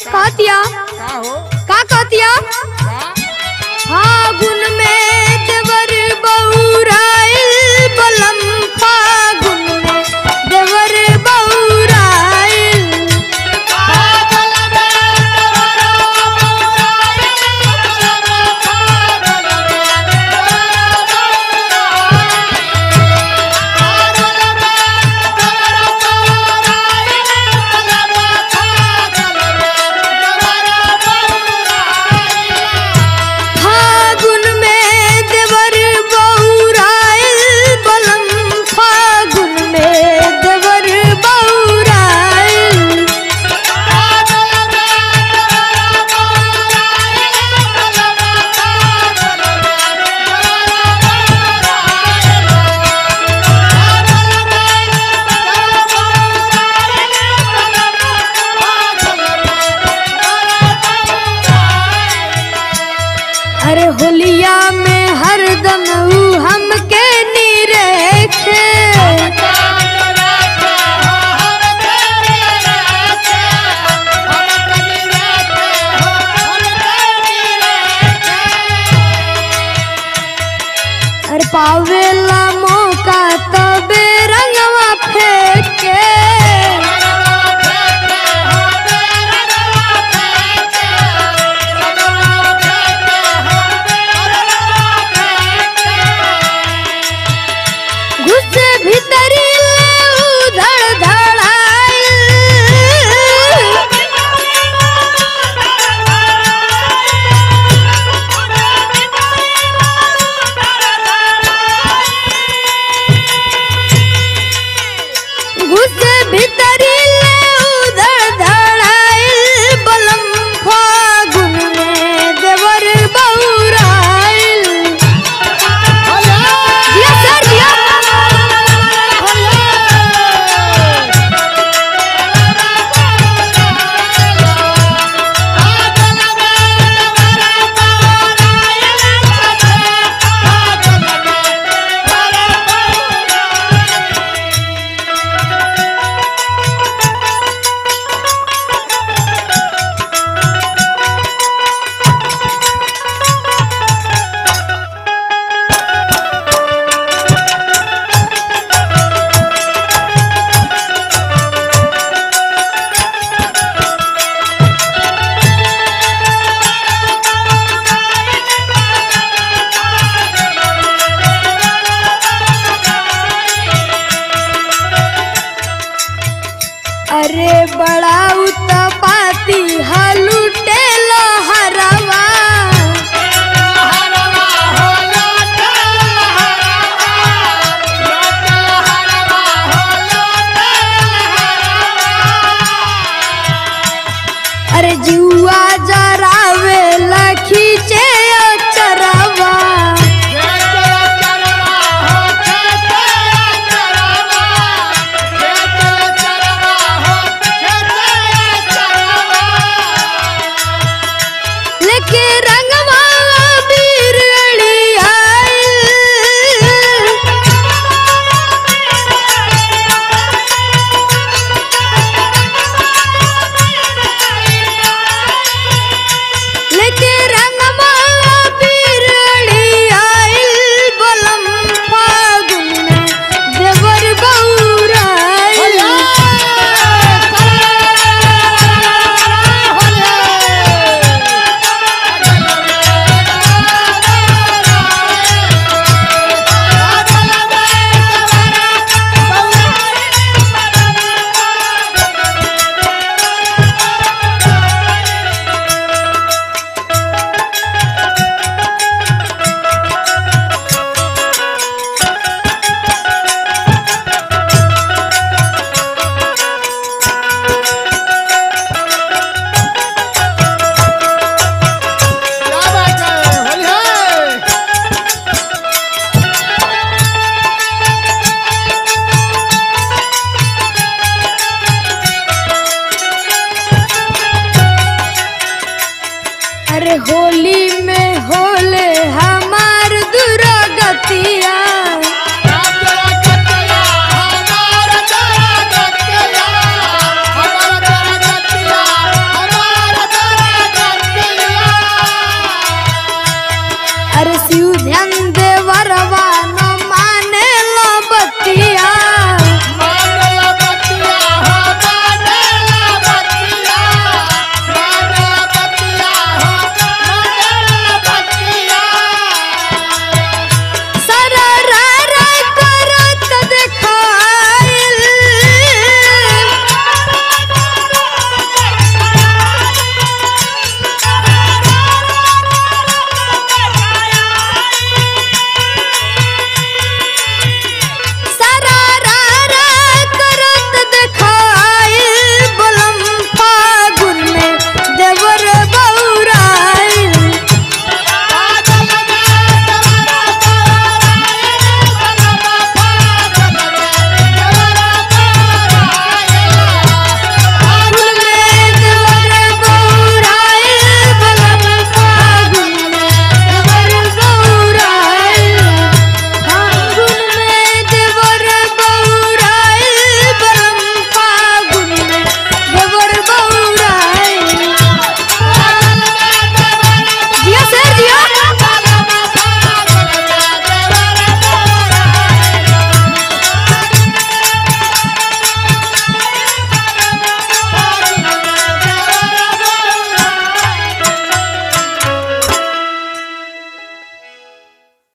कहतिया का हो का कहतिया का फागुन में देवर बौराइल बलम फागुन में देवर बौराइल फागुन में देवर बौराइल बलम फागुन में देवर बौराइल अरे होलिया में हरदम ऊ हमके निरेखे अरे पावेला मौका तबे रंगवा फेंके घुसे भीतरी ले उधड़ धड़ाइल घुसे भीतरी ले उधड़ धड़ाइल बलम फागुन में देवर बौराइल दिया सर दिया अरे बड़ा उत्पाती हलुटे हरवा अरे जुआ जरावे लखीचे चरवा लेके रंगवा बिरड़ी आइल लेके रंगवा बिरड़ी आइल बलम फागुन में देवर बौराइल क्या बात है होली है अरे होली